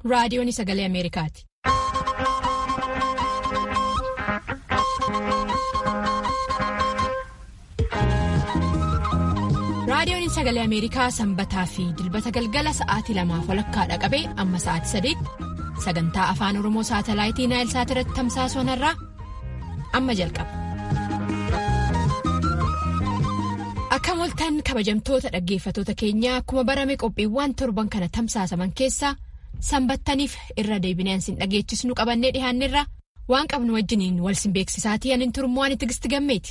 raadiyoon sagalee Ameerikaati. raadiyoon sagalee Ameerikaa sanbataa fi dilbata galgala sa'aatii lamaaf walakkaadha qabee amma sa'aatii sadeetti sagantaa afaan oromoo saatalaayitii naayilsaat irratti tamsaasuu irraa amma jalqaba. Akkam oltan kabajamtoota dhaggeeffatoota keenyaa akkuma barame qophiiwwan torban kana tamsaasaman keessaa sanbattaniif irra deebineen sin dhageechisnu qabannee dhihaanneerra waan qabnu wajjiniin wal sin beeksisaatii anin turmoo ani tigisti gammeeti.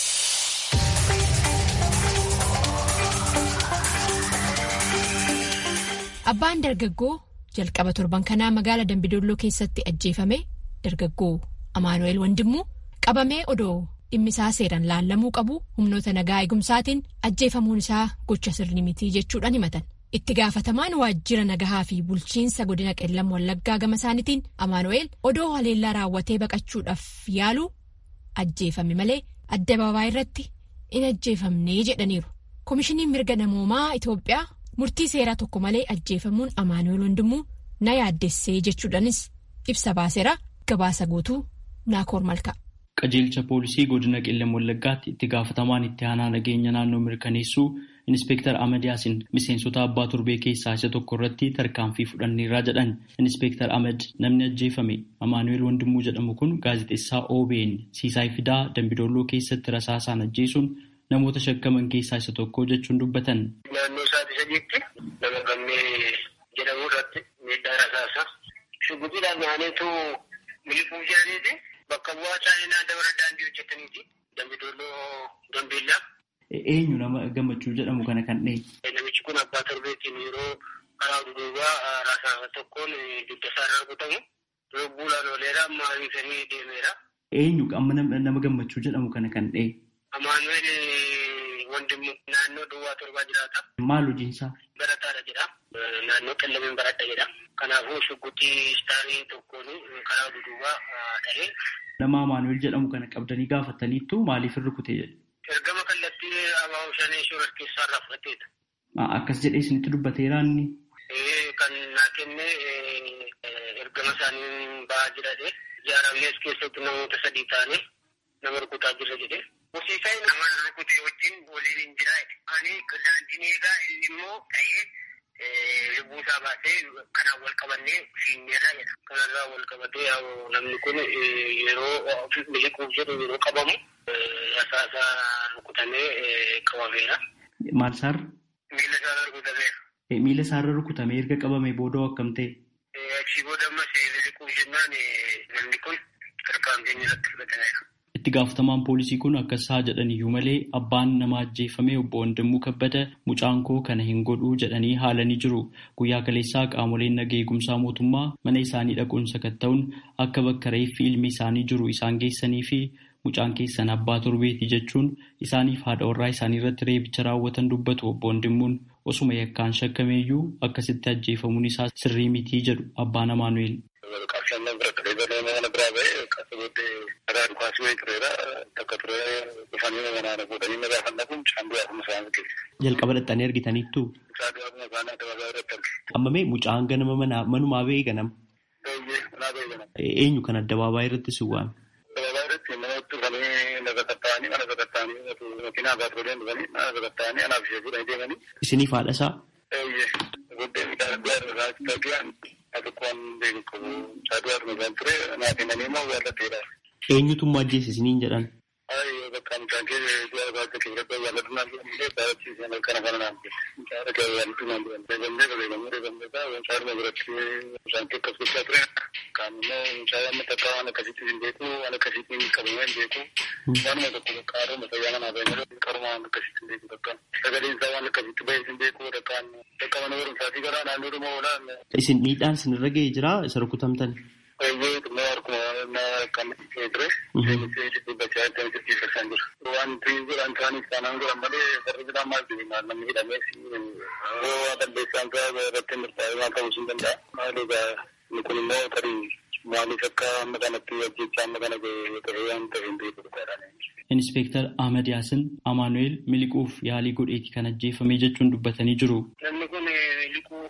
Abbaan dargaggoo jalqaba torban kanaa magaala Dambidolloo keessatti ajjeefame dargaggoo Amaanu'eel Wandimmuu qabamee odoo dhimmisaa seeraan laallamuu qabu humnoota nagaa eegumsaatiin ajjeefamuun isaa gocha sirni mitii jechuudhaan himatan. Itti gaafatamaan waajjira nagahaa fi bulchiinsa godina qellam wallaggaa gama isaaniitiin Amaanu'eel odoo haleellaa raawwatee baqachuudhaaf yaalu ajjeefame malee addabaabaa irratti in ajjeefamnee jedhaniiru. Koomishiniin mirga namoomaa Itoophiyaa. Murtii seeraa tokko malee ajjeefamuun Amaanu'eel Wandimmuu na yaaddessee jechuudhaanis ibsa baaseera gabaasa guutuu naakoor malka. Qajeelcha poolisii godina qellam wallaggaatti itti gaafatamaan itti aanaa nageenya naannoo mirkaneessuu Inspektar Ahmad Yaasin miseensota abbaa turbee keessaa isa tokko irratti tarkaanfii fudhanneerraa jedhan. Inspektar Ahmad namni ajjeefame Amaanu'eel Wandimmuu jedhamu kun gaazexeessaa OBN Siisaay Fidaa Dambidolloo keessatti rasaasaan ajjeesuun namoota shakkaman keessaa isa tokko jechuun dubbatan. Naannoo sa'aatii sadiitti nama gammee jedhamu irratti miidhaa rasaasa. Shugguxiidhaan naanneetu miliquu jiraniiti. Bakka bu'aa isaanii dabara daandii hojjetaniiti. Dambidolloo Dambeellaa. Eenyu nama gammachuu jedhamu kana kan dhee? Namichi kun abbaa torbeetiin yeroo karaa duubaa rasaasa tokkoon dugda isaarra rukutamu. Lubbuudhaan ooleera amma ariifamee deemeera. Eenyu amma nama gammachuu jedhamu kana kan dhee? Amaanu'eel Wandimmu naannoo duwwaa torbaa jiraata. Maal hojiinsaa? Barataadha jedha. Naannoo qellamiin baradha jedha. Kanaafuu shugguxii istaarii tokkoon karaa duubaa dhahee. Nama Amaanu'eel jedhamu kana qabdanii gaafataniittu maaliif hin rukute jedhu? Ergama kallattii abaa'uu shanee shoorar keessaa irraa fudhateedha. Akkas jedhee isinitti dubbateera inni? Kan naa kenne ergama isaanii ba'aa jiradhe. Ijaaramnees keessatti namoota sadii ta'anii nama rukutaa jirra jedhee. Horsiisaan nama rukute wajjin waliin hin jiraate. Ani daandiin eegaa inni immoo ta'ee lubbuu isaa baasee kanaan wal qabannee fiinneerra jedha. Kanarraa wal qabatee namni kun yeroo miliquuf jedhu yeroo qabamu rasaasa rukutamee qabameera. Maal isaarra? Miila isaarra rukutameera. Miila isaarra rukutamee erga qabame booda akkam ta'e? Achii booda ammas miliquuf jennaan namni kun tarkaanfii irratti fudhatameera. Itti gaafatamaan poolisii kun akkas haa jedhan iyyuu malee abbaan nama ajjeefame obbo Wandimmuu Kabbada mucaan koo kana hin godhuu jedhanii haalanii jiru. Guyyaa kaleessaa qaamoleen nagaa eegumsaa mootummaa mana isaanii dhaquun sakatta'uun akka bakka reeffi ilmi isaanii jiru isaan geessanii fi mucaan keessan abbaa torbeeti jechuun isaaniif haadha warraa isaanii irratti reebicha raawwatan dubbatu obbo Wandimmuun osuma yakkaan shakkameeyyuu akkasitti ajjeefamuun isaa sirrii mitii jedhu abbaan Amaanu'eel. Jalqaba dhaxxanii argitaniittu. Qammamee mucaan ganama manumaa ba'ee ganama. Eenyu kan addabaabaayii irratti si waame? Isiniif haadha isaa? Eenyutu ajjeese isiniin jedhan? Isin miidhaan isinirra ga'ee jiraa isa rukutamtan? Wanti jedhan isaaniif taanaan godhan malee warri biraan maal jedhu namni hidhamees yoo balleessaan isaa irratti murtaa'e waan ta'uu hin danda'a. Maaliidha inni kun immoo tarii maaliif akka amma kanatti ajjechaa amma kana ta'e waan ta'e hin beeku dhugaadhaan. Inspektar Ahmad Yaasin Amaanu'eel miliquuf yaalii godheeti kan ajjeefame jechuun dubbatanii jiru. Namni kun miliquuf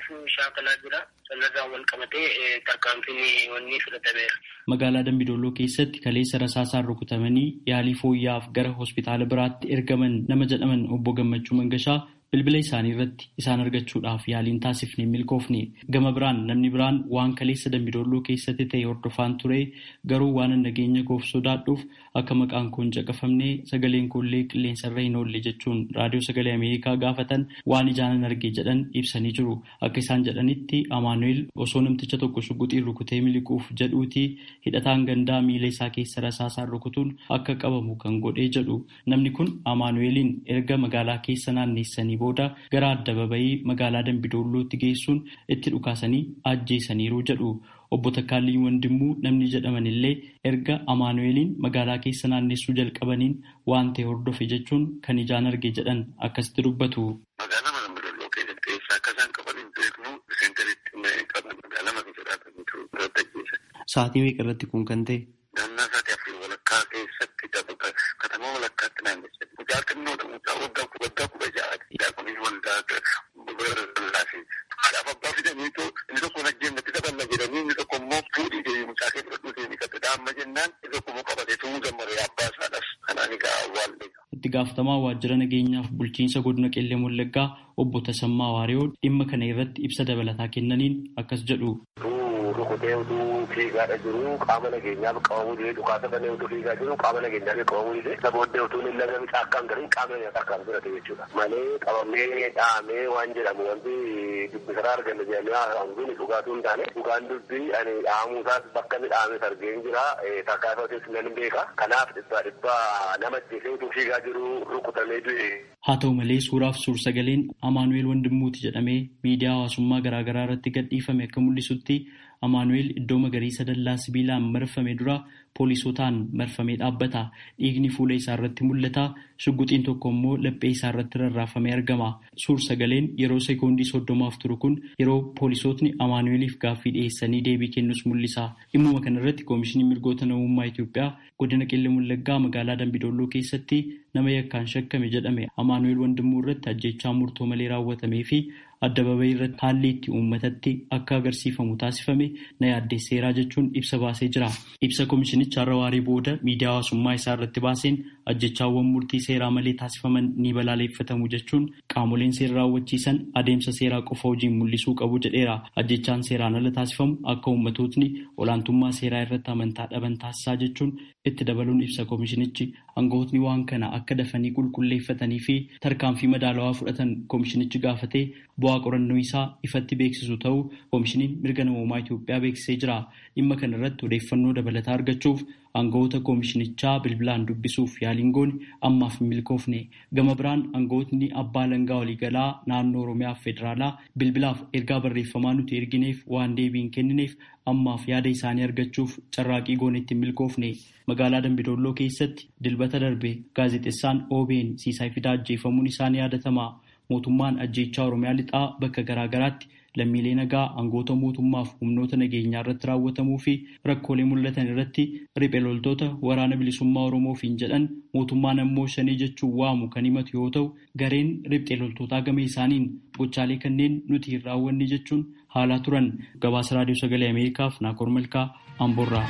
shaakalaa jira. Sanarraan wal qabatee tarkaanfiin wanni fudhatameera. Magaalaa Dambidolloo keessatti kaleessa rasaasaan rukutamanii yaalii fooyya'aaf gara hospitaala biraatti ergaman nama jedhaman obbo Gammachuu Mangashaa bilbila isaanii irratti isaan argachuudhaaf yaaliin taasifne milkoofne gama biraan namni biraan waan kaleessa dambidolloo keessatti ta'e hordofaan ture garuu waan nageenya koof sodaadhuuf akka maqaan koon caqafamne sagaleen koollee qilleensarra hin oolle jechuun raadiyoo sagalee ameerikaa gaafatan waan ijaanan arge jedhan ibsanii jiru akka isaan jedhanitti amaanu'eel osoo namticha tokko shuguxiin rukutee miliquuf jedhuuti hidhataan gandaa miila isaa keessa rasaasaan rukutuun akka qabamu kan godhee jedhu namni kun amaanu'eeliin erga magaalaa keessa naanneessanii booda gara addababayii magaalaa Dambidoollootti geessuun itti dhukaasanii ajjeesaniiru jedhu. Obbo Takkaalii Wandimmuu namni jedhaman illee erga Amaanu'eeliin magaalaa keessa naannessuu jalqabaniin waan ta'e hordofe jechuun kan ijaan arge jedhan akkasitti dubbatu. Magaalaa Dambidoolloo keessatti eessa akka isaan qaban hin beeknu seentaritti qaban magaalaa maqaa jedhaataniitu irratti ajjeesan. Sa'aatii meeqa irratti kun kan ta'e? Naannaa sa'aatii afurii walakkaa keessatti katamaa walakkaatti naannessan. Mucaa xinnoodha mucaa waggaa waggaa kudha ja'aati. Daakuniin waldaa lallaafii. Haadhaaf abbaa fidaniitu inni tokko najjeemmatti daballa jedhanii inni tokko immoo fuudhii deebii mucaa kee fudhadhuu deebii qaxxadha amma jennaan inni tokko immoo qabatee tumuu gammadee abbaa isaadhaas kanaan egaa awwaallee. Itti gaafatamaa waajjira nageenyaaf bulchiinsa godina Qellee Wallaggaa obbo Tasammaa Waariyoo dhimma kana irratti ibsa dabalataa kennaniin akkas jedhu. rukutee utuu fiigaadha jiru qaama nageenyaaf qabamuu dide dhukaasa banee utuu fiigaa jiru qaama nageenyaaf qabamuu dide isa booddee utuu hin lagame caakkaan gariin qaama nageenyaa akkaan fudhate jechuudha malee qabamee dhahamee waan jedhamu wanti dubbisaraa arganne jedhamee hanguun dhugaatuu hin taane dhugaan dubbii ani dhahamuusaas bakka inni dhahames argee hin jira takkaasatis nan beeka kanaaf dhibbaa dhibbaa nama ajjeesee utuu fiigaa jiru rukutamee du'e. Haa ta'u malee suuraaf suur-sagaleen Amaanu'eel Wandimmuuti jedhamee miidiyaa hawaasummaa garaagaraa irratti gadhiifame akka mul'isutti Amaanu'eel iddoo magariisa dallaa sibiilaan marfame dura poolisootaan marfamee dhaabbata. Dhiigni fuula isaa irratti mul'ata. Shugguxiin tokko immoo laphee isaa irratti rarraafamee argama. Suur-sagaleen yeroo sekoondii soddomaaf turu kun yeroo poolisootni Amaanu'eeliif gaaffii dhiyeessanii deebii kennus mul'isa. Dhimmuma kana irratti Koomishiniin Mirgoota Namummaa Itoophiyaa godina Qellem Wallaggaa magaalaa Dambidolloo keessatti nama yakkaan shakkame jedhame Amaanu'eel Wandimmuu irratti ajjechaa murtoo malee raawwatamee fi addababayii irratti haalli itti uummatatti akka agarsiifamu taasifame na yaaddeesseeraa jechuun ibsa baasee jira. Ibsa koomishinicha har'a waaree booda miidiyaa hawaasummaa isaa irratti baaseen ajjechaawwan murtii seeraa malee taasifaman ni balaaleffatamu jechuun qaamoleen seera raawwachiisan adeemsa seeraa qofa hojiin mul'isuu qabu jedheera. Ajjechaan seeraan ala taasifamu akka uummatootni olaantummaa seeraa irratti amantaa dhaban taasisaa jechuun itti dabaluun ibsa koomishinichi aangawootni waan kana akka dafanii qulqulleeffatanii fi tarkaanfii madaalawaa fudhatan koomishinichi gaafatee bu'aa qorannoo isaa ifatti beeksisu ta'uu koomishiniin mirga namoomaa Itoophiyaa beeksisee jira. Dhimma kana irratti odeeffannoo dabalataa argachuuf aangawoota koomishinichaa bilbilaan dubbisuuf yaaliin goone ammaaf hin milkoofne. Gama biraan aangawootni abbaa langaa waliigalaa naannoo Oromiyaa fi Federaalaa bilbilaaf ergaa barreeffamaa nuti ergineef waan deebii hin kennineef ammaaf yaada isaanii argachuuf carraaqii goonetti hin milkoofne. Magaalaa Dambidolloo keessatti dilbata darbe gaazexeessaan OBN Siisaay Fidaa ajjeefamuun isaanii yaadatama. Mootummaan ajjeechaa Oromiyaa lixaa bakka garaa garaatti lammiilee nagaa aangoota mootummaaf humnoota nageenyaa irratti raawwatamuu fi rakkoolee mul'atan irratti riphee loltoota waraana bilisummaa Oromoofiin jedhan mootummaan ammoo shanii jechuun waamu kan himatu yoo ta'u gareen riphee loltootaa gama isaaniin gochaalee kanneen nuti hin raawwanne jechuun haalaa turan gabaasa raadiyoo sagalee Ameerikaaf Naakoor Malkaa Amboorraa.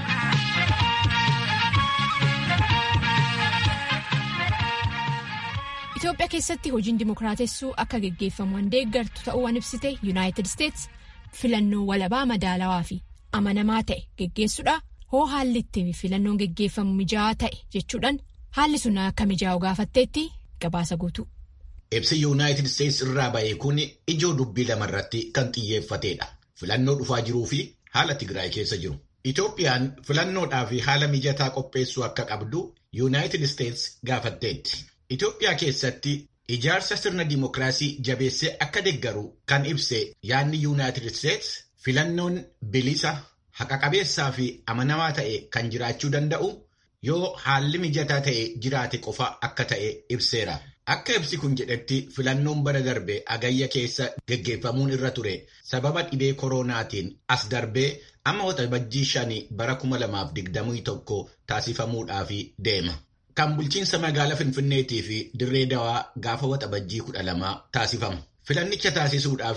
Itoophiyaa keessatti hojiin dimokiraatessuu akka geggeeffamu waan deeggartu ta'uu waan ibsite yuunaayitid isteets filannoo walabaa madaalawaa fi amanamaa ta'e geggeessuudha hoo haalli itti filannoon geggeeffamu mijaa'aa ta'e jechuudhaan haalli sun akka mijaa'u gaafatteetti gabaasa guutu. Ibsi yuunaayitid isteets irraa ba'e kun ijoo dubbii lamarratti kan xiyyeeffatedha. Filannoo dhufaa jiruu fi haala Tigraay keessa jiru. Itoophiyaan filannoodhaa fi haala mijataa qopheessuu akka qabdu yuunaayitid isteets gaafatteetti. Itoophiyaa keessatti ijaarsa sirna dimookiraasii jabeessee akka deeggaru kan ibse yaadni yuunaayitid isteets filannoon bilisa haqa qabeessaa fi amanamaa ta'e kan jiraachuu danda'u yoo haalli mijataa ta'e jiraate qofa akka ta'e ibseera. Akka ibsi kun jedhetti filannoon bara darbe agayya keessa geggeeffamuun irra ture sababa dhibee koronaatiin as darbee amma waxabajjii shanii bara 2021 taasifamuudhaaf deema. Kan bulchiinsa magaalaa Finfinneetii fi Dirree Dawaa gaafa waxabajjii kudha lamaa taasifamu. Filannicha taasisuudhaaf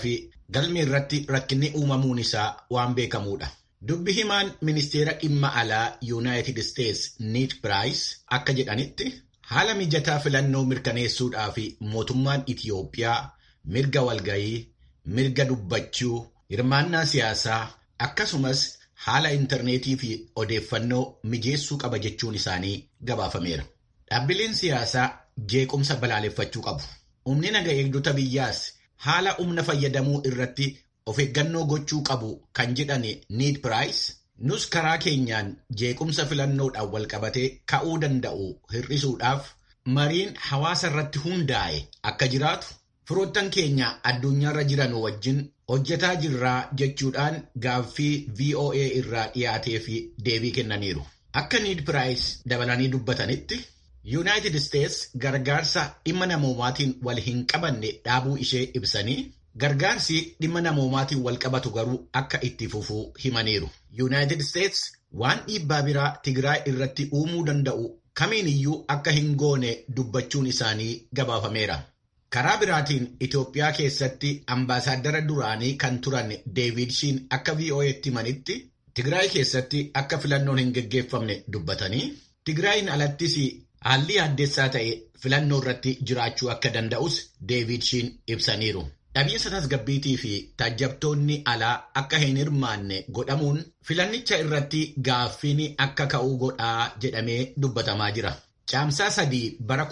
galmi irratti rakkinni uumamuun isaa waan beekamuudha. Dubbi himaan ministeera dhimma alaa Yuunaayitid Isteets Niid Piraayis akka jedhanitti haala mijataa filannoo mirkaneessuudhaa fi mootummaan Itiyoophiyaa mirga walgayii, mirga dubbachuu, hirmaannaa siyaasaa akkasumas haala intarneetii fi odeeffannoo mijeessuu qaba jechuun isaanii gabaafameera. Dhaabbileen siyaasaa jeequmsa balaaleffachuu qabu. Humni naga eegdota biyyaas haala humna fayyadamuu irratti of eeggannoo gochuu qabu kan jedhan Niid Piraayis nus karaa keenyaan jeequmsa filannoodhaan walqabatee ka'uu danda'u hir'isuudhaaf mariin hawaasa irratti hundaa'e akka jiraatu firoottan keenya addunyaarra jiran wajjin hojjetaa jirraa jechuudhaan gaaffii VOA irraa dhiyaatee fi deebii kennaniiru. Akka Niid Piraayis dabalanii dubbatanitti Yuunaayitid Isteets gargaarsa dhimma namoomaatiin wal hin qabanne dhaabuu ishee ibsanii gargaarsi dhimma namoomaatiin wal qabatu garuu akka itti fufuu himaniiru. Yuunaayitid Isteets waan dhiibbaa biraa Tigraay irratti uumuu danda'u kamiin iyyuu akka hin goone dubbachuun isaanii gabaafameera. Karaa biraatiin Itoophiyaa keessatti ambaasaaddara duraanii kan turan Deevid Shiin akka VOA'tti himanitti Tigraay keessatti akka filannoon hin geggeeffamne dubbatanii Tigraayin alattis haalli addeessaa ta'e filannoo irratti jiraachuu akka danda'us Deevid Shiin ibsaniiru. Dhabiinsa tasgabbiitii fi taajjabtoonni alaa akka hin hirmaanne godhamuun filannicha irratti gaaffiin akka ka'uu godhaa jedhamee dubbatamaa jira. Caamsaa sadii bara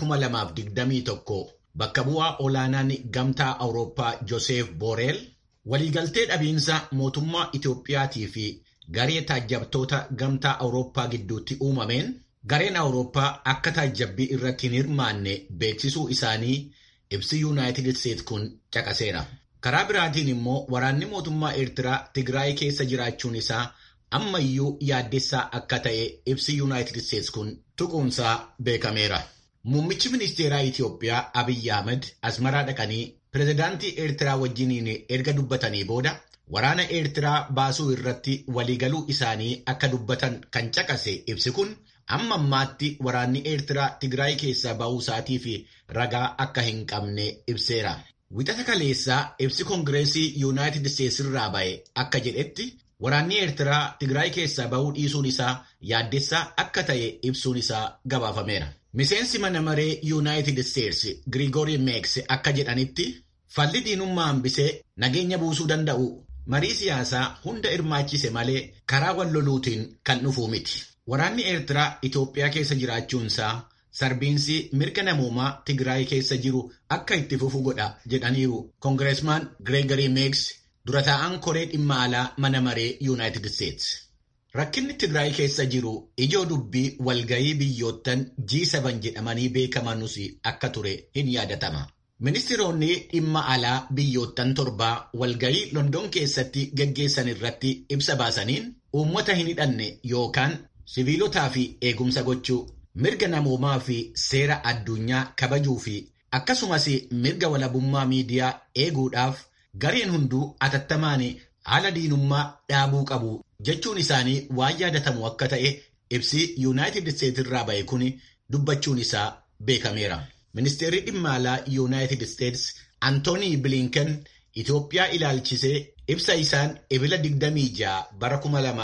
2021 bakka bu'aa olaanaan gamtaa Awurooppaa Joseef Booreel waliigaltee dhabiinsa mootummaa Itoophiyaatii fi garee taajjabtoota gamtaa Awurooppaa gidduutti uumameen gareen Awurooppaa akka taajjabbii irratti hin hirmaanne beeksisuu isaanii ibsi Yuunaayitid Isteets kun caqaseera. Karaa biraatiin immoo waraanni mootummaa Eertiraa Tigraay keessa jiraachuun isaa ammayyuu yaaddessaa akka ta'e ibsi Yuunaayitid Isteets kun tuquunsaa beekameera. Muummichi ministeeraa Itoophiyaa Abiyyi Ahmed Asmaraa dhaqanii pirezidaantii Eertiraa wajjiniin erga dubbatanii booda waraana Eertiraa baasuu irratti waliigaluu isaanii akka dubbatan kan caqase ibsi kun amma ammaatti waraanni Eertiraa Tigraay keessaa ba'uu isaatii fi ragaa akka hin qabne ibseera. Wixata kaleessaa ibsi Koongireesii Yuunaayitid Isteets irraa ba'e akka jedhetti waraanni Eertiraa Tigraay keessaa ba'uu dhiisuun isaa yaaddessaa akka ta'e ibsuun isaa gabaafameera. Miseensi mana maree Yuunaayitid Isteets Girigoori Meeks akka jedhanitti falli diinummaa hambisee nageenya buusuu danda'u marii siyaasaa hunda hirmaachise malee karaa wal loluutiin kan dhufuu miti. Waraanni Eertiraa Itoophiyaa keessa jiraachuunsaa sarbiinsi mirga namoomaa Tigraay keessa jiru akka itti fufu godha jedhaniiru Koongireesmaan Gireegarii Meeks dura taa'an koree dhimma alaa mana maree Yuunaayitid Isteets. Rakkinni Tigraay keessa jiru ijoo dubbii walgayii biyyoottan G7 jedhamanii beekamanus akka ture hin yaadatama. Ministiroonni dhimma alaa biyyoottan torbaa walgayii London keessatti geggeessan irratti ibsa baasaniin uummata hin hidhanne yookaan siviilotaa fi eegumsa gochuu mirga namoomaa fi seera addunyaa kabajuu fi akkasumas mirga walabummaa miidiyaa eeguudhaaf gareen hunduu atattamaan haala diinummaa dhaabuu qabu jechuun isaanii waan yaadatamu akka ta'e ibsi yuunaayitid isteets irraa ba'e kun dubbachuun isaa beekameera. Ministeerri dhimma alaa yuunaayitid isteets Antoonii Bilinken Itoophiyaa ilaalchisee ibsa isaan ebila 26 bara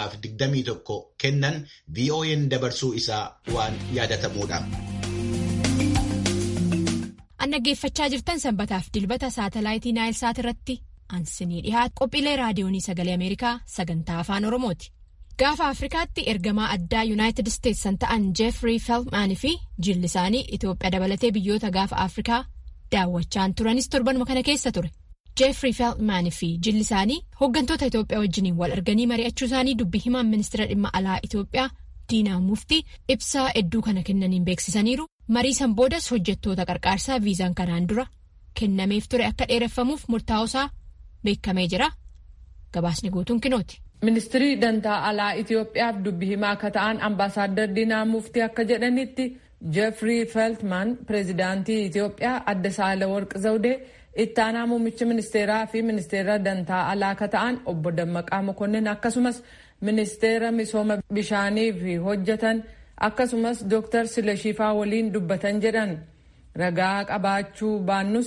2021 kennan VOA'n dabarsuu isaa waan yaadatamuudha. An dhaggeeffachaa jirtan sanbataaf dilbata saatalaayitii Naayilsaat irratti ansinii dhihaatu qophiilee raadiyoonii sagalee Ameerikaa sagantaa afaan Oromooti. Gaafa Afrikaatti ergamaa addaa Yuunaayitid Isteets kan ta'an Jeefrii Feltmaanii fi jilli isaanii Itoophiyaa dabalatee biyyoota gaafa Afrikaa daawwachaan turanis torbanuma kana keessa ture. Jeefrii Feltmaanii fi jilli isaanii hooggantoota Itoophiyaa wajjiniin wal arganii mari'achuu isaanii dubbii himaan ministeera dhimma alaa Itoophiyaa Diinaa Muftii ibsaa hedduu kana kennaniin beeksisaniiru. Marii san boodas hojjettoota qarqaarsaa viizaan kanaan dura kennameef ture akka dheereffamuuf murtaa'uusaa beekamee jira. Gabaasni guutuun kinooti. Ministirii dantaa alaa Itoophiyaaf dubbi himaa akka ta'an ambaasaaddar Diinaa Muftii akka jedhanitti Jeefrii Feltman pireezidaantii Itoophiyaa adda Saalaworq Zawdee itti aanaa muummicha ministeeraa fi ministeera dantaa alaa akka ta'an obbo Dammaqaa Mokonnin akkasumas ministeera misooma bishaaniif hojjetan akkasumas Dr. Silashifaa waliin dubbatan jedhan ragaa qabaachuu baannus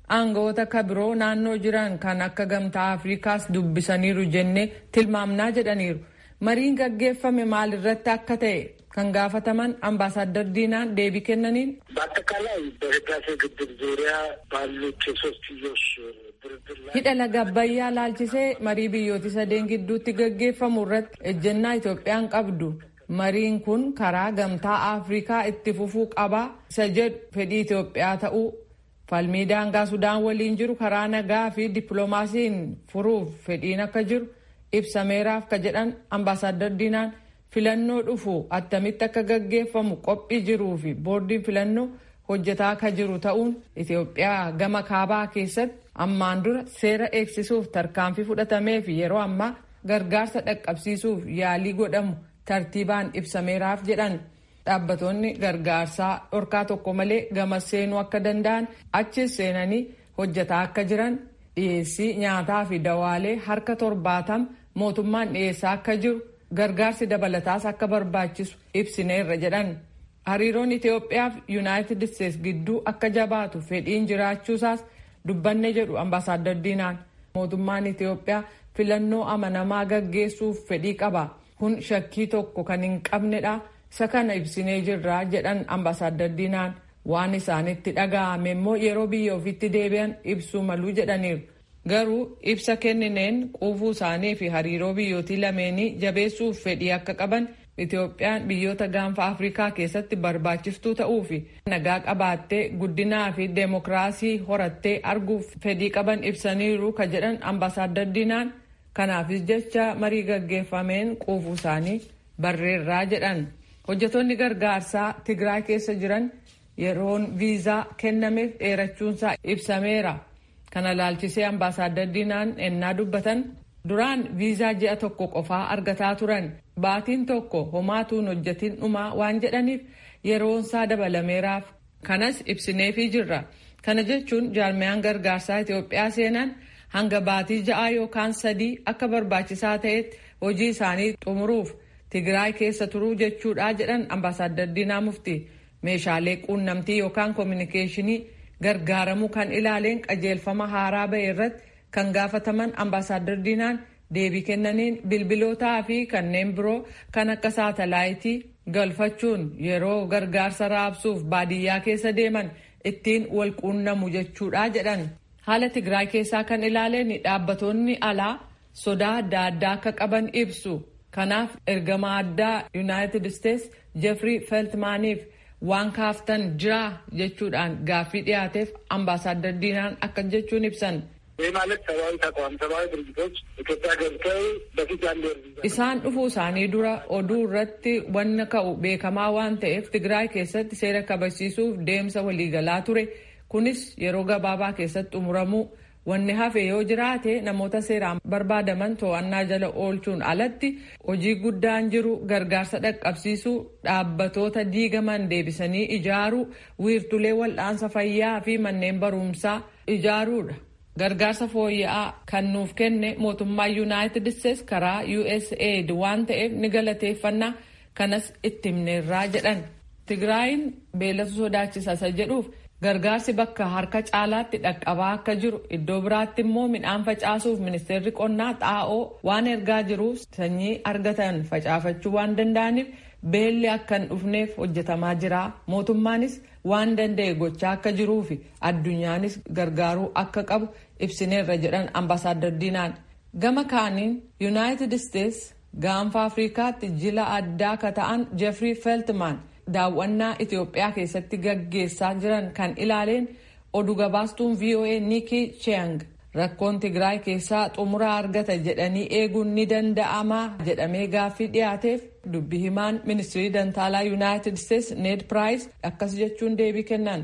aangawoota kabiroo naannoo jiran kan akka gamtaa afrikaas dubbisaniiru jennee tilmaamnaa jedhaniiru mariin gaggeeffame maalirratti akka ta'e kan gaafataman አምባሳደር ዲናን deebii kennaniin በአጠቃላይ በህዳሴ ግድብ ዙሪያ ባሉት የሶስትዮሽ ድርድር ላይ hidha laga abbayyaa laalchisee marii biyyooti sadeen gidduutti gaggeeffamu irratti ejjennaa Itoophiyaan qabdu mariin kun karaa gamtaa Afrikaa itti fufuu qabaa isa jedhu fedhii Itoophiyaa ta'uu falmii daangaa Sudaan waliin jiru karaa nagaa fi dippiloomaasiin furuuf fedhiin akka jiru ibsameeraaf ka jedhan ambaasaadar Diinaan filannoo dhufu attamitti akka gaggeeffamu qophii jiruu fi boordiin filannoo hojjetaa akka jiru ta'uun Itoophiyaa gama kaabaa keessatti ammaan dura seera eegsisuuf tarkaanfii fudhatamee fi yeroo ammaa gargaarsa dhaqqabsiisuuf yaalii godhamu tartiibaan ibsameeraaf jedhan dhaabbatoonni gargaarsaa dhorkaa tokko malee gama seenuu akka danda'an achis seenanii hojjetaa akka jiran dhiyeessii nyaataa fi dawaalee harka torbaatam mootummaan dhiyeessaa akka jiru gargaarsi dabalataas akka barbaachisu ibsineerra jedhan hariiroon Itoophiyaa fi Yuunaayitid Isteets gidduu akka jabaatu fedhiin jiraachuusaas dubbanne jedhu ambaasaadar Diinaan mootummaan Itoophiyaa filannoo amanamaa gaggeessuuf fedhii qaba kun shakkii tokko kan hin qabnedha isa kana ibsinee jirra jedhan ambaasaadar Diinaan waan isaanitti dhaga'ame immoo yeroo biyya ofiitti deebi'an ibsuu maluu jedhaniiru. garuu ibsa kennineen quufuu isaanii fi hariiroo biyyootii lameenii jabeessuuf fedhii akka qaban Itoophiyaan biyyoota gaanfa Afrikaa keessatti barbaachistuu ta'uu fi nagaa qabaattee guddinaa fi deemokiraasii horattee arguuf fedhii qaban ibsaniiru ka jedhan ambaasaadar Diinaan kanaafis jecha marii gaggeeffameen quufuu isaanii barreerraa jedhan hojjetoonni gargaarsaa Tigraay keessa jiran yeroon viizaa kennameef dheerachuunsaa ibsameera. kana laalchisee ambaasaadar diinaan ennaa dubbatan duraan viizaa ji'a tokko qofaa argataa turan baatiin tokko homaatuun hojjetiin dhumaa waan jedhaniif yeroonsaa dabalameeraaf kanas ibsineefii jirra kana jechuun jaarmiyaan gargaarsaa Itoophiyaa seenan hanga baatii ja'aa yookaan sadii akka barbaachisaa ta'etti hojii isaanii xumuruuf Tigraay keessa turuu jechuudha jedhan ambaasaadar diinaa mufti meeshaalee quunnamtii yookaan koominikeeshinii gargaaramuu kan ilaaleen qajeelfama haaraa ba'e irratti kan gaafataman ambaasaadar diinaan deebii kennaniin bilbilootaa fi kanneen biroo kan akka saatalaayitii galfachuun yeroo gargaarsa raabsuuf baadiyyaa keessa deeman ittiin wal quunnamu jechuudha jedhan haala tigraay keessaa kan ilaaleen dhaabbatoonni alaa sodaa adda addaa akka qaban ibsu kanaaf ergama addaa yuunaayitid isteets jeffrii feltmaaniif waan kaaftan jira jechuudhaan gaaffii dhiyaateef ambaasaadar diinaan akka jechuun ibsan. ይህ ማለት ሰብአዊ ተቋም ሰብአዊ ድርጅቶች ኢትዮጵያ ገብተው በፊት ያለ isaan dhufuu isaanii dura oduu irratti wanna ka'u beekamaa waan ta'eef tigraay keessatti seera kabachiisuuf deemsa waliigalaa ture kunis yeroo gabaabaa keessatti xumuramuu wanni hafe yoo jiraate namoota seeraan barbaadaman to'annaa jala oolchuun alatti hojii guddaan jiru gargaarsa dhaqqabsiisuu dhaabbatoota diigaman deebisanii ijaaruu wiirtulee wal'aansa fayyaa fi manneen barumsaa ijaaruudha. gargaarsa fooyya'aa kan nuuf kenne mootummaa yuunaayitid isteets karaa usaid waan ta'eef ni galateeffannaa kanas itti himneerraa jedhan tigraayin beelatu sodaachisa isa jedhuuf gargaarsi bakka harka caalaatti dhaqqabaa akka jiru iddoo biraatti immoo midhaan facaasuuf ministeerri qonnaa xaa'oo waan ergaa jiruuf sanyii argatan facaafachuu waan danda'aniif beelli akka hin dhufneef hojjetamaa jira mootummaanis waan danda'e gochaa akka jiruu fi addunyaanis gargaaruu akka qabu ibsineerra jedhan ambaasaadar diinaan gama kaaniin yuunaayitid isteets gaanfa afrikaatti jila addaa ka ta'an jeffrii feltman daawwannaa itiyoophiyaa keessatti gaggeessaa jiran kan ilaaleen oduu gabaastuun voa nikki chiang rakkoon tigraay keessaa xumuraa argata jedhanii eeguun ni danda'amaa jedhamee gaaffii dhiyaateef dubbi himaan ministirii dantaalaa yuunaayitid isteets ned piraayis akkas jechuun deebii kennan.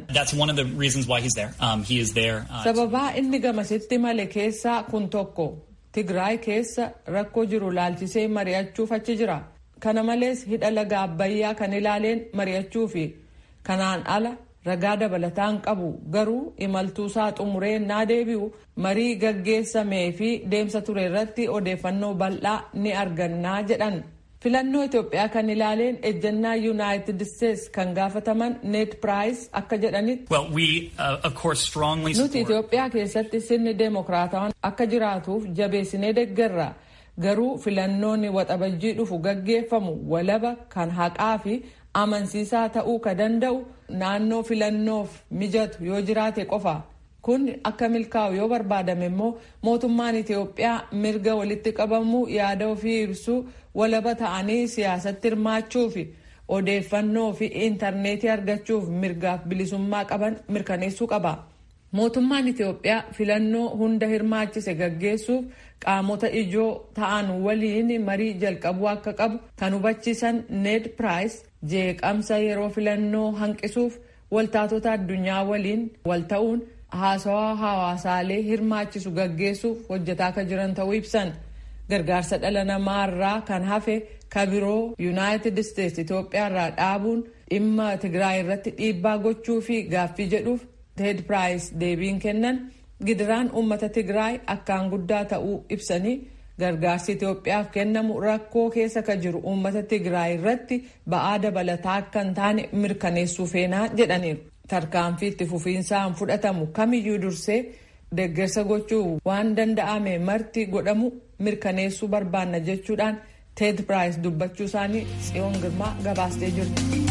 sababaa inni gamasitti male keessaa kun tokko tigraay keessa rakkoo jiru laalchisee mari'achuuf achi jira kana malees hidha laga abbayyaa kan ilaaleen mari'achuu fi kanaan ala ragaa dabalataan qabu garuu imaltuusaa xumuree naa deebi'u marii gaggeessamee fi deemsa ture irratti odeeffannoo bal'aa ni argannaa jedhan filannoo Itoophiyaa kan ilaaleen ejjennaa yuunaayitid isteetsi kan gaafataman neet piraayis akka jedhanitti. nuti Itoophiyaa keessatti sirni deemokiraatawaan akka jiraatuuf jabeessinee deeggarra garuu filannoonni waxabajjii dhufu gaggeeffamu walaba kan haqaa fi amansiisaa ta'uu ka danda'u naannoo filannoof mijatu yoo jiraate qofa. kun akka milkaa'u yoo barbaadame immoo mootummaan Itoophiyaa mirga walitti qabamuu yaada ofii ibsuu walaba ta'anii siyaasatti hirmaachuu fi odeeffannoo fi intarneetii argachuuf mirgaaf bilisummaa qaban mirkaneessuu qaba. Mootummaan Itoophiyaa filannoo hunda hirmaachise gaggeessuuf qaamota ijoo ta'an waliin marii jalqabuu akka qabu kan hubachiisan Ned Price jeeqamsa yeroo filannoo hanqisuuf waltaatota addunyaa waliin wal ta'uun haasawaa hawaasaalee hirmaachisu gaggeessuuf hojjetaa akka jiran ta'uu ibsan gargaarsa dhala namaa irraa kan hafe kabiroo yuunaayitid isteetsi itoophiyaa irraa dhaabuun dhimma tigraay irratti dhiibbaa gochuu fi gaaffii jedhuuf teed piraayis deebiin kennan gidiraan uummata tigraay akkaan guddaa ta'uu ibsanii gargaarsi itoophiyaaf kennamu rakkoo keessa ka jiru uummata tigraay irratti ba'aa dabalataa akka hin taane mirkaneessuu feenaa jedhaniiru. tarkaanfii itti fufiinsaan fudhatamu kamiyyuu dursee deeggarsa gochuu waan danda'ame marti godhamu mirkaneessuu barbaanna jechuudhaan teed piraayis dubbachuu isaanii tsiyoon girmaa gabaastee jirti.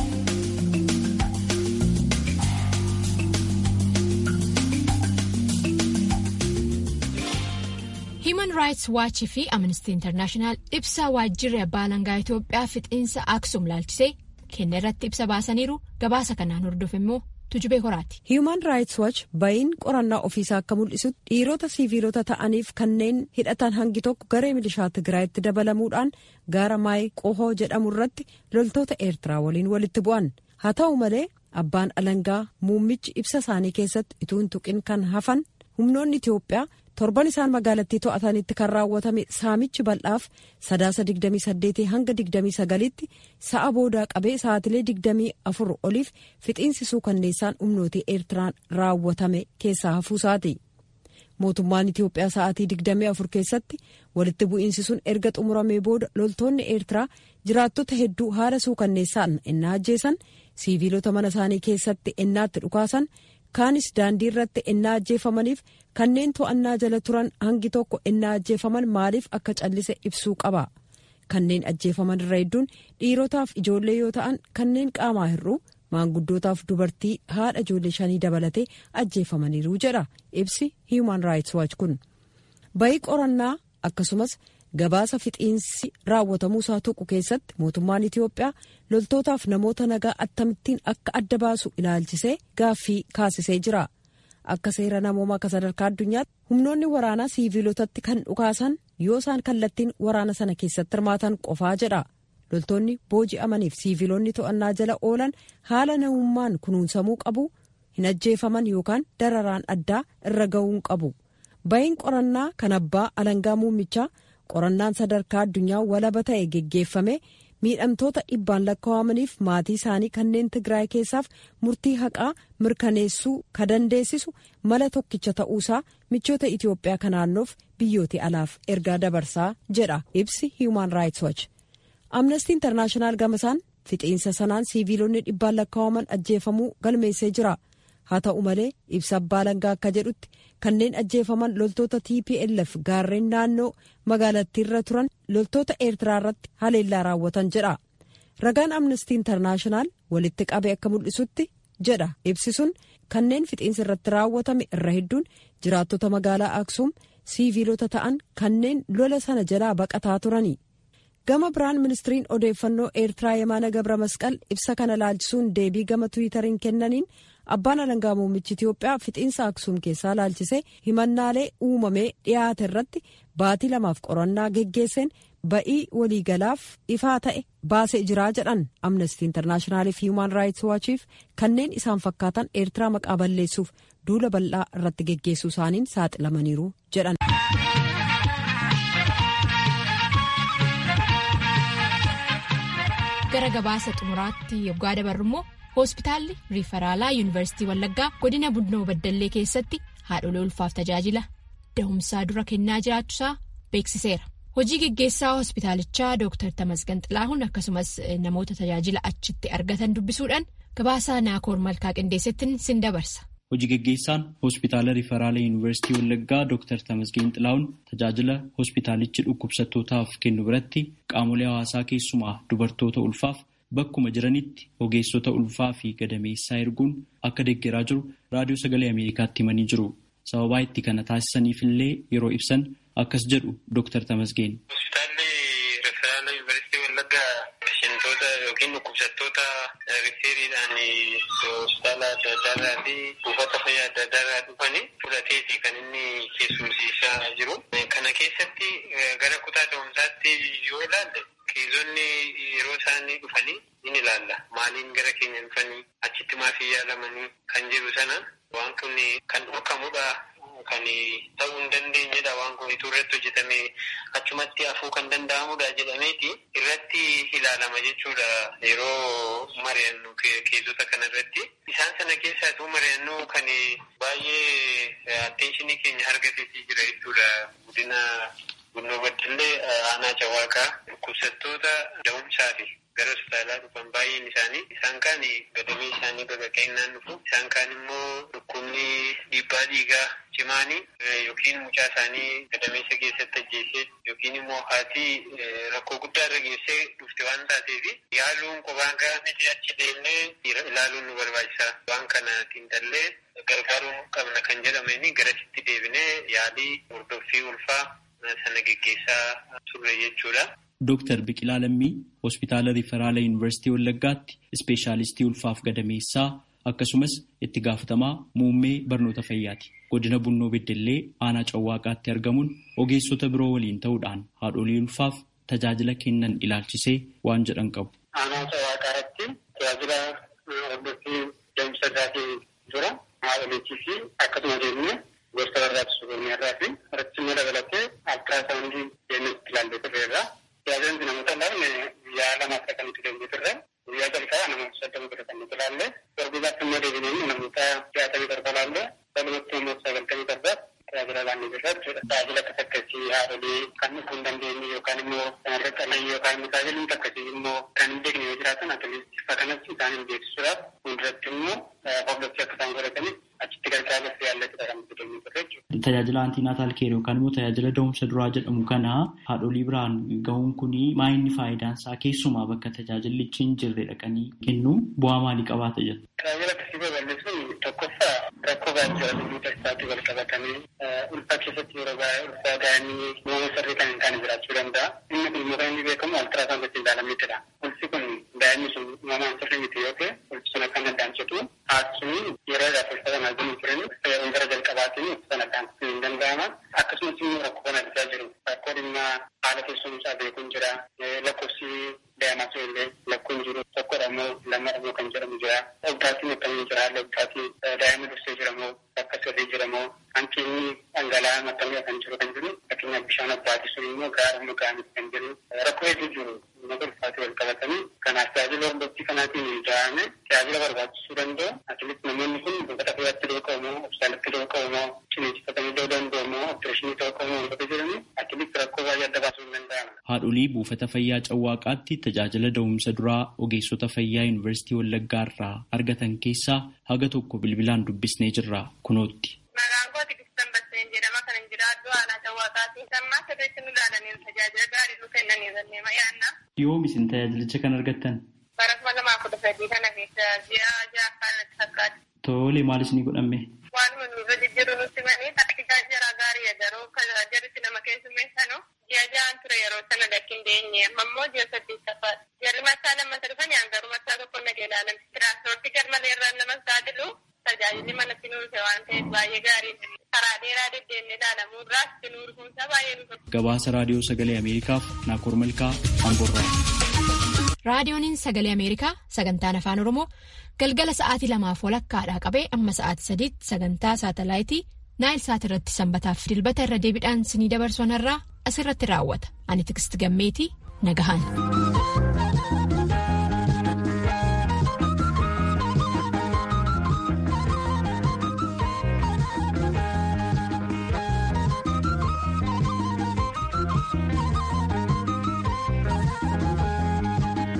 Human Rights Watch fi Amnesty International ibsa waajjirri abbaa alangaa Itoophiyaa fixiinsa Aksum laalchisee kenna irratti ibsa baasaniiru gabaasa kanaan hordofe immoo tujubee horaati. Human Rights Watch ba'iin qorannaa ofiisaa akka mul'isutti dhiirota siiviilota ta'aniif kanneen hidhatan hangi tokko garee milishaa Tigraayitti dabalamuudhaan gaara maayii qohoo jedhamu irratti loltoota Eertiraa waliin walitti bu'an. Haa ta'u malee abbaan alangaa muummichi ibsa isaanii keessatti ituun tuqin kan hafan humnoonni Itoophiyaa torban isaan magaalattii to'atanitti kan raawwatame saamichi bal'aaf sadaasa 28 hanga 29tti sa'a boodaa qabee sa'aatilee 24 oliif fixiinsisuu kanneessaan humnootii eertiraan raawwatame keessaa hafuusaati. mootummaan itiyoophiyaa sa'aatii 24 keessatti walitti bu'iinsi sun erga xumuramee booda loltoonni eertiraa jiraattota hedduu haala suukanneessaan ennaa ajjeesan siiviilota mana isaanii keessatti ennaatti dhukaasan kaanis daandii irratti ennaa ajjeefamaniif kanneen to'annaa jala turan hangi tokko ennaa ajjeefaman maaliif akka callise ibsuu qaba kanneen ajjeefaman irra hedduun dhiirotaaf ijoollee yoo ta'an kanneen qaamaa hir'uu maanguddootaaf dubartii haadha ijoollee shanii dabalatee ajjeefamaniiru jedha ibsi human rights watch kun bayii qorannaa akkasumas gabaasa fixiinsi raawwatamuusaa tuqu keessatti mootummaan itiyoophiyaa loltootaaf namoota nagaa akkamittiin akka adda baasu ilaalchisee gaaffii kaasisee jira akka seera namoomaa akka sadarkaa addunyaatti humnoonni waraanaa siiviilotatti kan dhukaasan yoo isaan kallattiin waraana sana keessatti hirmaatan qofaa jedha loltoonni booji'amaniif siiviilonni to'annaa jala oolan haala namummaan kunuunsamuu qabu hin ajjeefaman yookaan dararaan addaa irra ga'uun qabu bayiin qorannaa kan abbaa alangaa muummichaa qorannaan sadarkaa addunyaa walaba ta'e geggeeffame miidhamtoota dhibbaan lakkaawamaniif maatii isaanii kanneen tigraay keessaaf murtii haqaa mirkaneessuu ka dandeessisu mala tokkicha ta'uusaa michoota itiyoophiyaa ka naannoof biyyooti alaaf ergaa dabarsaa jedha ibsi human rights watch amnestii intarnaashinaal gamasaan fixiinsa sanaan siiviilonni dhibbaan lakkaawaman ajjeefamuu galmeessee jira haa ta'u malee ibsa abbaa alangaa akka jedhutti kanneen ajjeefaman loltoota tplf gaarreen naannoo magaalattiirra turan loltoota eertiraa irratti haleellaa raawwatan jedha ragaan amnestii intarnaashinaal walitti qabe akka mul'isutti jedha ibsi sun kanneen fixiinsa irratti raawwatame irra hedduun jiraattota magaalaa aksuum siiviilota ta'an kanneen lola sana jalaa baqataa turani gama biraan ministiriin odeeffannoo eertiraa yemaana gabra masqal ibsa kana laalchisuun deebii gama tiwiitariin kennaniin abbaan alangaa muummichi itiyoophiyaa fixiinsa aksuum keessaa laalchisee himannaalee uumamee dhiyaate irratti baatii lamaaf qorannaa geggeesseen ba'ii waliigalaaf ifaa ta'e baasee jiraa jedhan amnestii intarnaashinaaliif hiiman raayits waachiif kanneen isaan fakkaatan eertiraa maqaa balleessuuf duula bal'aa irratti geggeessuu isaaniin saaxilamaniiru jedhan. gara gabaasa xumuraatti yoggaa dabarru immoo hospitaalli riifaraalaa yuunivarsiitii wallaggaa godina bunnoo baddallee keessatti haadholee ulfaaf tajaajila dahumsaa dura kennaa jiraachuusaa beeksiseera Hojii geggeessaa hospitaalichaa Dr. Tamasgan Xilaahuun akkasumas namoota tajaajila achitti argatan dubbisuudhaan gabaasaa Naakoor Malkaa Qindeessittiin sin dabarsa. Hojii geggeessaan hospitaala Riferaala Yuunivarsiitii Wallaggaa Dr. Tamasgeen Xilaa'uun tajaajila hospitaalichi dhukkubsattootaaf kennu biratti qaamolee hawaasaa keessumaa dubartoota ulfaaf bakkuma jiranitti ogeessota ulfaa fi gadameessaa erguun akka deeggaraa jiru raadiyoo sagalee Ameerikaatti himanii jiru. Sababaa itti kana taasisaniif illee yeroo ibsan akkas jedhu Dr. Tamasgeen. Hospitaalli Riferaala Yuunivarsiitii Wallaggaa patientoota yookiin dhukkubsattoota rifeeriidhaan hospitaala adda addaarraa fi buufata fayyaa adda addaarraa dhufanii fudhateeti kan inni keessumsiisaa jiru. Kana keessatti gara kutaa da'umsaatti yoo ilaalle keezonni yeroo isaanii dhufanii in ilaalla. Maaliin gara keenya dhufanii achitti maafii yaalamanii kan jiru sana waan kun kan dhorkamudha. Kan ta'uu hin dandeenyedha waan kun ituu irratti hojjetame achumatti hafuu kan danda'amudha jedhameeti irratti ilaalama jechuudha yeroo mari'annu keezota kana irratti. Isaan sana keessaa ituu mari'annu kan baay'ee atteenshinii keenya argateetii jira jechuudha guddina gunnoo baddallee aanaa cawaaqaa dhukkubsattoota da'umsaa fi gara hospitaalaa dhufan baay'een isaanii isaan kaan gadamee isaanii baqaqeennaan dhufu isaan kaan immoo dhukkubni dhiibbaa dhiigaa cimaanii yookiin mucaa isaanii gadameessa keessatti ajjeesee yookiin immoo haati rakkoo guddaa irra geessee dhufte waan taateef yaaluun qophaan gahamiti achi deemnee ilaaluun nu barbaachisa waan kana xiinxallee gargaaruu qabna kan jedhameen garasitti deebinee yaalii hordoffii ulfaa sana geggeessaa turre jechuudha. Dooktar Biqilaa Lammii hospitaala Riferaala Yuunivarsiitii Wallaggaatti ispeeshaalistii ulfaaf gadameessaa akkasumas itti gaafatamaa muummee barnoota fayyaati. Godina Bunnoo Beddellee aanaa Cawwaaqaatti argamuun ogeessota biroo waliin ta'uudhaan haadholii ulfaaf tajaajila kennan ilaalchisee waan jedhan qabu. Aanaa Cawwaaqaatti tajaajila hordoffii deemsa isaatii jira. Haadholiitii fi akkasuma deemnee gosa barbaachisu keenyarraa fi irratti immoo dabalatee altiraasaawundii deemnee ilaallee turreerra. Tajaajilli namoota laafne guyyaa lama akka kan itti deemnee turre guyyaa jalqabaa namoota soddoma ture kan nuti ilaalle darbiibaatti immoo deebinee namoota jaatamii torba ilaalle walumatti immoo sagaltamii torba tajaajila laannee jirra jechuudha. Tajaajila akkas akkasii haadholii kan dhufuu hin dandeenye yookaan immoo kanarra qalan yookaan immoo tajaajilli akkasii immoo kan hin beekne yoo jiraatan atileetii ifa kanatti isaan hin beeksisuudhaaf fuulduratti immoo hordoffii akka isaan godhataniif achitti gargaarsa yaallatudha kan nuti deemnee turre jechuudha. Tajaajila antiinaataal keer yookaan immoo tajaajila da'umsa duraa jedhamu kana haadholii biraan gahuun kuni maayinni faayidaan isaa keessumaa bakka tajaajillichi hin jirre dhaqanii kennu bu'aa maalii qabaata jedhu. Tajaajila akkasii babal'isuun tokkoffaa rakkoo gaajjira dhimmoota isaatti wal qabatanii ulfaa keessatti yeroo baay'ee ulfaa daa'imni uumama sirrii kan hin taane jiraachuu danda'a. Inni kun immoo kan inni beekamu altiraasaawundii ittiin ilaalameetidha. Ulfi kun daa'imni sun uumamaan sirrii miti yoo ta'e ulfi sun akka addaan citu haati sun yeroodhaaf ulfa sana arginu turan yeroo gara jalqabaatiin ulfa sana addaan cituu hin danda'ama. Akkasumas immoo rakkoo kana argaa jiru. Rakkoo dhimma haala teessumsaa beekuun jira. Lakkoofsi daa'imaa sun illee lakkoon jiru tokkodha moo lamadha moo kan jedhamu jira. Dhugaatiin akkamiin jira haalli dhugaatii daa'imni dursee jira moo akka sirrii jira moo hanqinni dhangala'aa maxxanee kan jiru kan jiru fakkeenyaaf bishaan abbaatii sun immoo gaara moo gaariif kan jiru rakkoo hedduu jiru uummata ulfaatii wal qabatanii kanaaf tajaajila hordoffii kanaatiin ijaarame tajaajila barbaachisuu danda'u atileet namoonni kun buufata fayyaatti dhooqa'u moo hospitaalatti dhooqa'u moo ciniinsifatanii dhoo danda'u moo opereeshinii dhooqa'u moo wantoota jedhanii atileet rakkoo baay'ee adda baasuu hin danda'ama. Haadholii buufata fayyaa Cawwaaqaatti tajaajila da'umsa duraa ogeessota fayyaa Yuunivarsiitii Wallaggaa irraa argatan keessaa haga tokko bilbilaan dubbisnee jirra kunootti. Maqaan kooti Kistan Basseen jedhama kan hin jiraadhu aanaa Cawwaaqaati. Sammaa sirriitti nu ilaalanii tajaajila gaarii nu kennanii jennee ma'aanna. Yoom isin tajaajilicha kan argattan? Bara kuma lamaa kudha sadii kana keessa ji'a ja'affaa natti fakkaata. Tole maal isinii godhamme? Waanuma nurra jijjiiru nutti manii taktikaa jara gaarii garuu jarritti nama keessummeessanu ji'a ja'an ture yeroo sana lakkin deenye amma immoo ji'a saddeettaffaadha. Jarri masaa lammatta dhufan yaan garuu masaa tokko nagee ilaalan. Tiraansipoortii garmalee irraan nama saaxilu tajaajilli manatti nuuse waan ta'eef baay'ee gaarii karaa dheeraa deddeemnee ilaalamuu irraas nuu dhufuunsaa baay'ee nu Gabaasa raadiyoo sagalee Ameerikaaf Naakoor Malkaa Amborraa. Raadiyooniin sagalee Ameerikaa sagantaan afaan Oromoo galgala sa'aatii lamaaf walakkaadhaa qabee amma sa'aatii sadiitti sagantaa saatalaayitii naayil saat irratti sanbataaf dilbata irra deebiidhaan sinii dabarsuun irraa asirratti raawwata ani tiksti gammeetii nagahan.